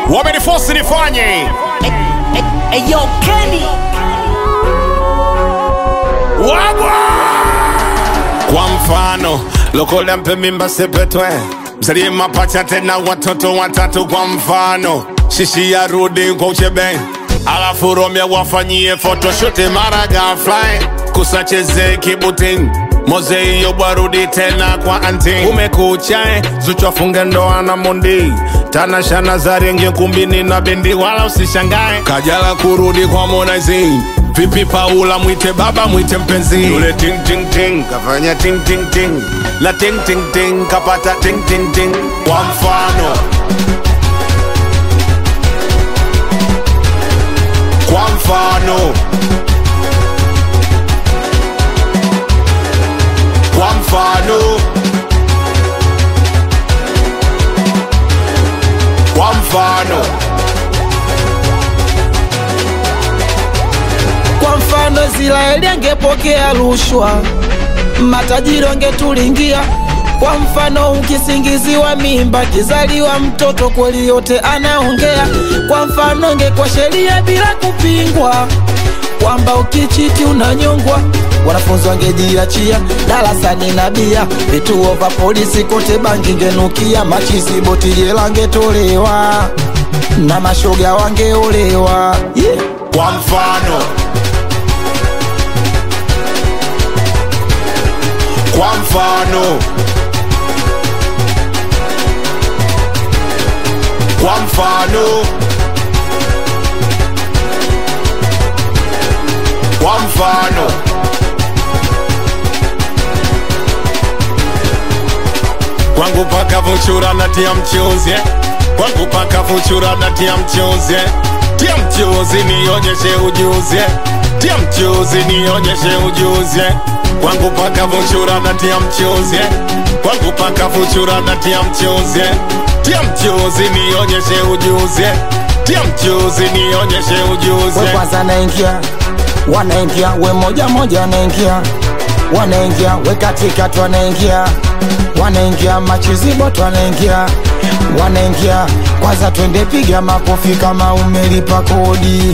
wamenifosi nifanye Eyo Kenny wagwa kwa mfano lokola mpe mimba sepetwe mzalie mapacha tena watoto watatu kwa mfano shishi ya rudi kwa uchebe alafu romya wafanyie photoshoot mara gafly kusacheze kibutin moze hiyo bwarudi tena kwa anti umekuchae zuchwafunge ndoa na mondi tanashana zarengie kumbini na bendi wala usishangae kajala kurudi kwa monaizi vipi paula mwite baba mwite mpenzi yule ting ting ting kafanya ting ting ting na ting ting ting kapata ting ting ting kwa mfano kwa mfano kwa mfano kwa mfano Kwa mfano Israeli angepokea rushwa, matajiri wangetulingia. Kwa mfano ukisingiziwa mimba, kizaliwa mtoto kweli yote anaongea. Kwa mfano ingekuwa sheria bila kupingwa, kwamba ukichiti unanyongwa. Wanafunzi wangejiachia darasani na bia, vituo vya polisi kote bangi ngenukia, machizi boti jela ngetolewa na mashoga wangeolewa yeah. kwa mfano kwa mfano kwa mfano kwa mfano kwangu paka vuchura na tia mchuzi kwangu paka vuchura na tia mchuzi tia mchuzi nionyeshe ujuzi tia mchuzi nionyeshe ujuzi kwangu paka vuchura na tia mchuzi kwangu paka vuchura na tia mchuzi tia mchuzi nionyeshe ujuzi tia mchuzi nionyeshe ujuzi we kwanza naingia wanaingia we moja moja wanaingia wanaingia we katikati wanaingia wanaingia machiziboto wanaingia wanaingia kwanza twende piga makofi kama umelipa kodi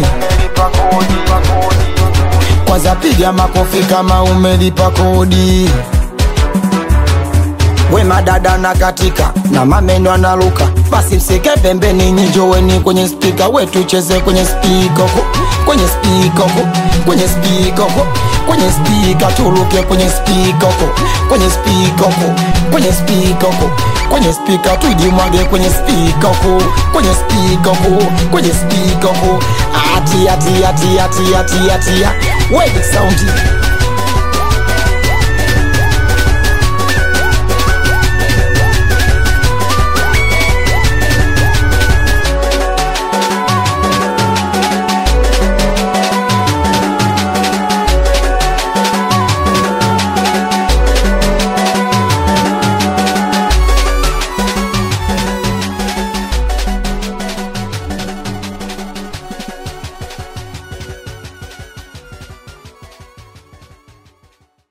kwanza piga makofi kama umelipa kodi we madada na katika na mameno analuka basi msike pembeni nyijoweni kwenye spika we tucheze kwenye spika huko kwenye spika huko kwenye spika huko kwenye spika tuluke kwenye spika huko kwenye spika huko kwenye spika huko kwenye spika tujimwage kwenye spika huko kwenye spika huko kwenye spika huko ati ati ati ati ati ati we big sound